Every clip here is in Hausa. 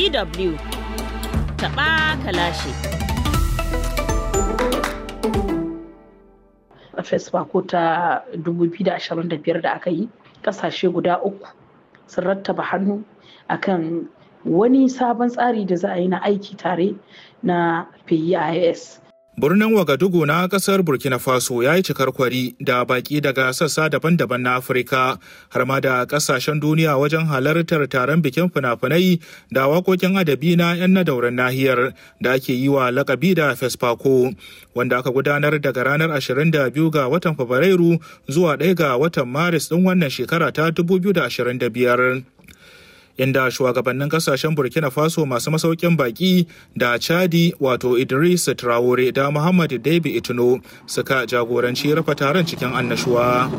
DW taɓa kalashi. a fesfako ta 2025 da aka yi kasashe guda uku sun rattaba hannu akan wani sabon tsari da za a yi na aiki tare na PIS. Birnin Wagadugu na kasar Burkina Faso ya yi cikar kwari da baki daga sassa daban-daban na Afirka har ma da kasashen duniya wajen halartar taron bikin fina-finai da waƙoƙin adabi na 'yan nadauran nahiyar da ake yi wa lakabi da Fesfako wanda aka gudanar daga ranar 22 ga watan Fabrairu zuwa 1 ga watan Maris ɗin wannan shekara ta 2025. inda shugabannin kasashen burkina faso masu masaukin baki da chadi wato idris traore da muhammad debi itino suka jagoranci rufe taron cikin annashuwa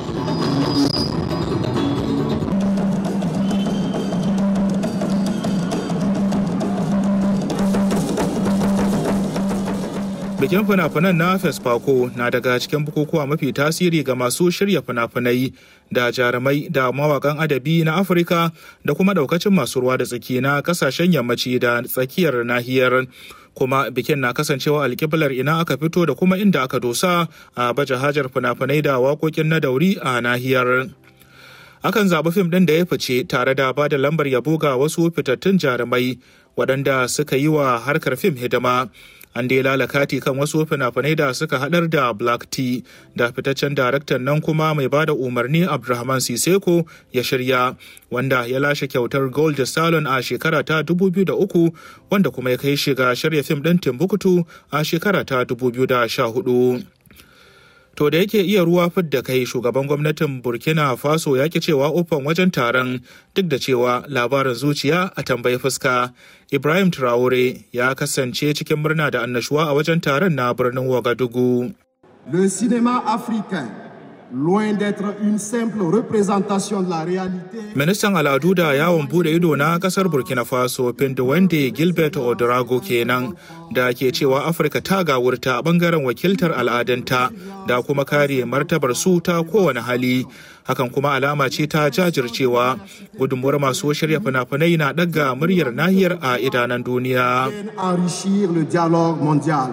bikin fina-finan na fesfako na daga cikin bukukuwa mafi tasiri ga masu shirya fina-finai da jarumai da mawakan adabi na afirka da kuma daukacin masu ruwa da tsaki na kasashen yammaci da tsakiyar nahiyar kuma bikin na kasancewa alkiblar ina aka fito da kuma inda aka dosa a baje hajar fina-finai da waƙoƙin na dauri a nahiyar akan zaɓi fim ɗin da ya fice tare da ba da lambar yabo ga wasu fitattun jarumai waɗanda suka yi wa harkar fim hidima an dai lalakati kan wasu fina-finai da suka haɗar da black tea da fitaccen daraktan nan kuma mai ba da umarni abdulrahman siseko ya shirya wanda ya lashe kyautar gold salon a shekara ta 2003 wanda kuma ya kai shiga shirya fim ɗin timbuktu a shekara ta 2014 To da yake iya ruwa fidda kai shugaban gwamnatin Burkina Faso ya ki cewa ofan wajen taron duk da cewa labarin zuciya a tambayi fuska. Ibrahim Traore ya kasance cikin murna da annashuwa a wajen taron na birnin Wagadugu. Le cinéma africain loin d'être une simple représentation de la réalité. Ministan al'adu da yawon bude ido na kasar Burkina Faso Wende Gilbert Odorago kenan da ke cewa Afirka ta gawurta a bangaren wakiltar al'adanta da kuma kare martabar su ta kowane hali. Hakan kuma alama ce ta jajircewa gudunmuwar masu shirya fina-finai na ɗaga muryar nahiyar a idanan duniya. Enrichir le dialogue mondial.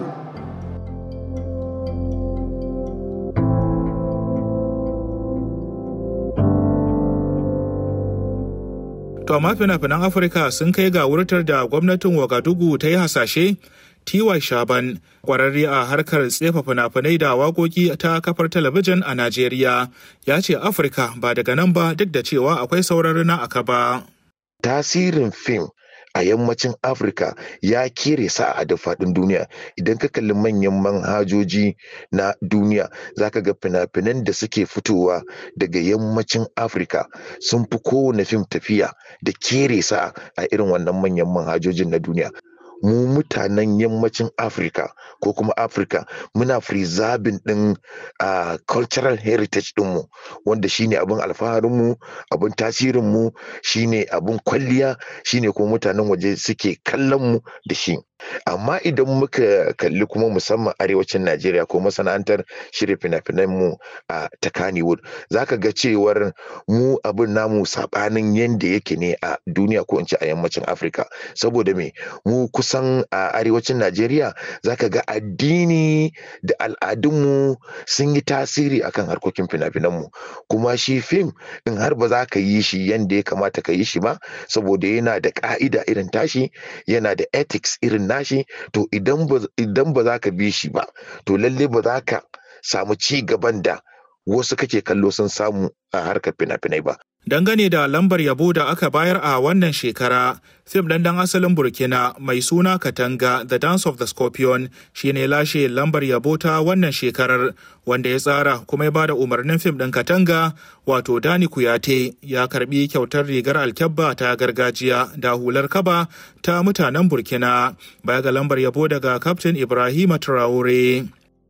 To amma fina-finan Afirka sun kai ga wurtar da gwamnatin Wagadugu ta yi hasashe TY Shaban kwararre a harkar tsefa fina-finai da waƙoƙi ta kafar talabijin a Najeriya ya ce Afirka ba daga nan ba duk da cewa akwai sauran na aka ba. Tasirin fim a yammacin afirka ya kere sa a duk faɗin duniya idan ka kalli manyan manhajoji na duniya zaka ga fina-finan da suke fitowa daga yammacin afirka sun fi kowane fim tafiya da kere sa a irin wannan manyan manhajojin na duniya mu mutanen yammacin afirka ko kuma afirka muna preserving din uh, cultural heritage dinmu wanda shine abin alfaharinmu abin tasirinmu shine abin kwalliya shine kuma mutanen waje suke kallon mu da shi amma idan muka kalli kuma musamman arewacin najeriya ko masana'antar shirya fina-finan mu a ta kannywood za ka ga cewar mu abin namu sabanin yadda yake ne a duniya ko in ce a yammacin afirka saboda me mu kusan a arewacin najeriya za ka ga addini da al'adunmu sun yi tasiri akan harkokin fina-finan mu kuma shi fim in har ba za ka yi shi yadda ya kamata ka yi shi ba saboda yana da ka'ida irin tashi yana da ethics irin nashi to idan ba za ka bi shi ba to lalle ba za ka samu ci gaban da wasu kake kallo sun samu a harkar fina-finai ba. Dangane da lambar yabo da aka bayar a wannan shekara, fim ɗan dan asalin Burkina mai suna Katanga The Dance of the Scorpion shine lashe lambar yabo ta wannan shekarar wanda ya tsara kuma ya bada umarnin fim ɗin Katanga wato Dani Kuyate ya karbi kyautar rigar alkyabba ta gargajiya da hular kaba ta mutanen Burkina baya ga lambar yabo daga Captain Ibrahima Traore.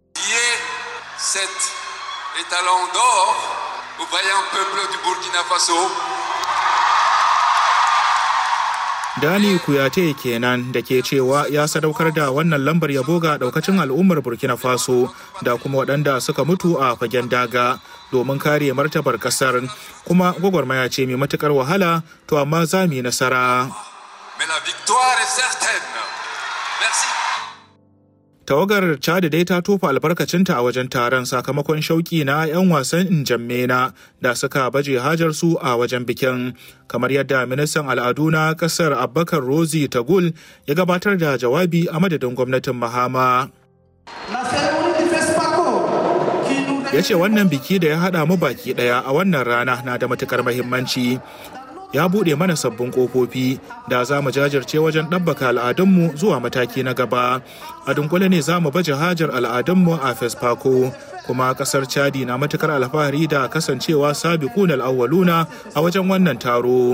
talons d'or au vaillant peuple du Burkina Faso. Dani Kuyate kenan da ke cewa ya sadaukar da wannan lambar yabo ga daukacin al'ummar Burkina Faso da kuma waɗanda suka mutu a fagen daga domin kare martabar ƙasar kuma gwagwarmaya ce mai matukar wahala to amma za mu yi nasara. la victoire est certaine. Merci. tawagar chad dai ta tofa albarkacinta a wajen taron sakamakon shauki na 'yan wasan injammena da suka baje hajarsu a wajen bikin kamar yadda ministan al'adu na kasar abubakar rozi tagul ya gabatar da jawabi a madadin gwamnatin mahama ya ce wannan biki da ya haɗa mu baki ɗaya a wannan rana na da matukar mahimmanci ya buɗe mana sabbin ƙofofi da za mu jajirce wajen ɗabbaka al'adunmu zuwa mataki na gaba a dunkule ne za mu baje hajar al'adunmu a fesfako kuma ƙasar chadi na matukar alfahari da kasancewa sabiqun al'awwaluna a wajen wannan taro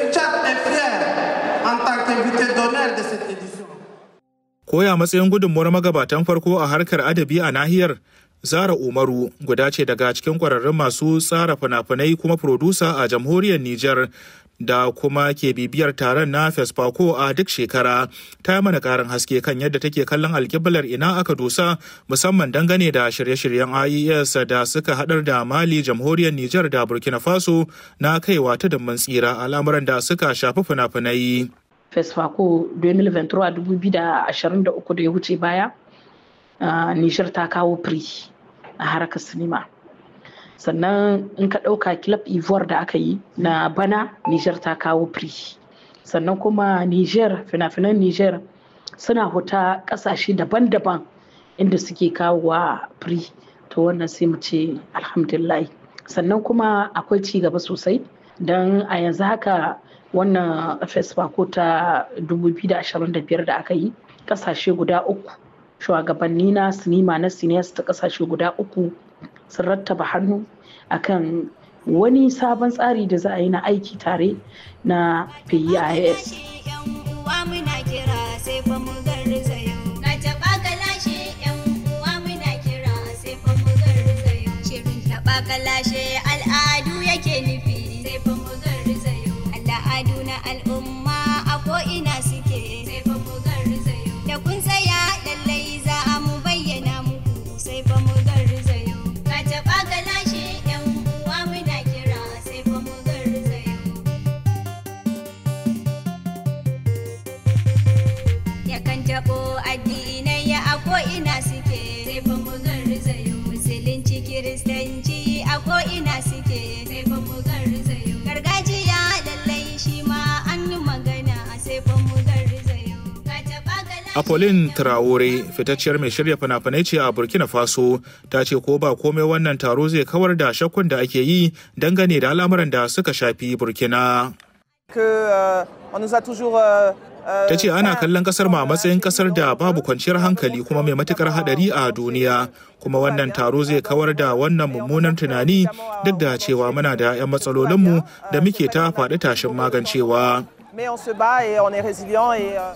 koya matsayin gudunmuwar magabatan farko a harkar adabi a nahiyar Zara Umaru guda ce daga cikin kwararrun masu tsara fina-finai kuma furodusa a jamhuriyar Nijar da kuma ke bibiyar taron na Fesfako a duk shekara ta yi mana karin haske kan yadda take kallon alkiblar ina aka dosa musamman dangane da shirye-shiryen IES da suka hadar da Mali jamhuriyar Nijar da Burkina Faso na kaiwa ta damman tsira al'amuran da suka shafi fina-finai. Fesfako 2023 da ya wuce baya Uh, Nijar ta kawo firi a harkar sinima. Sannan in ka ɗauka Club Ivoire da aka yi na bana Nijar ta kawo firi. Sannan kuma Nijar, fina-finan Nijar suna huta ƙasashe daban-daban inda suke kawowa firi. To wannan sai mu ce alhamdulillah. Sannan kuma akwai ci gaba sosai don a yanzu haka wannan fesfako ta 2025 da aka yi ƙasashe guda uku shugabanni na sinima na siniyas ta kasashe guda uku sun rattaba hannu akan wani sabon tsari da za a yi na aiki tare na PIS. Kalashe al'adu yake nufi sai fa mu garzayo al'adu na al'umma a ko'ina suke sai fa mu garzayo da kun tsaya lallai za a mu bayyana muku sai fa mu garzayo ka taɓa galashe yan uwa muna kira sai fa mu garzayo yakan taɓo addinai ya a ko'ina suke sai fa mu garzayo musulunci kiristanci a ko'ina suke sai fa mu garzayo gargajiya lallai shi ma an yi magana sai fa mu garzayo ka taɓa galashe Apolline Traore fitacciyar mai shirya fina-finai ce a Burkina Faso ta ce ko ba komai wannan taro zai kawar da shakkun da ake yi dangane da al'amuran da suka shafi Burkina. Ta ce ana kallon kasar ma a matsayin kasar da babu kwanciyar hankali kuma mai matukar hadari a duniya kuma wannan taro zai kawar da wannan mummunan tunani duk da cewa muna da 'yan matsalolinmu da muke ta faɗi tashin magancewa. Mais on se bat et on est résilient et euh,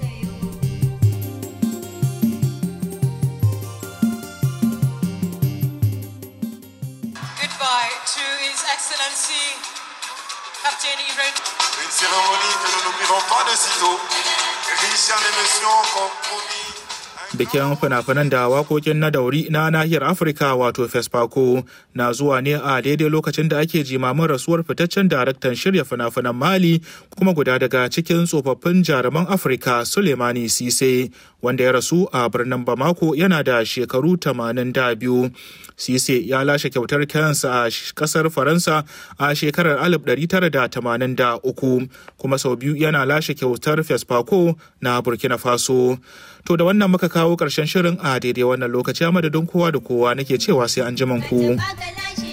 Goodbye to His Excellency Captain Ibrahim. Une cérémonie que nous n'oublierons pas de sitôt, riche en émotions comme promis. bikin fina-finan da wakokin na dauri na nahiyar afirka wato fesfako na zuwa ne a daidai lokacin da ake jimamin rasuwar fitaccen daraktan shirya fina-finan mali kuma guda daga cikin tsofaffin jaruman afirka sulemani sise wanda ya rasu a birnin bamako yana da shekaru 82 sise ya lashe kyautar kansa a kasar faransa a shekarar 1983 kuma sau biyu yana lashe kyautar fesfako na burkina faso to da wannan muka kawo ƙarshen shirin a daidai wannan lokaci a madadin kowa da kowa nake cewa sai an ku. Ba galashe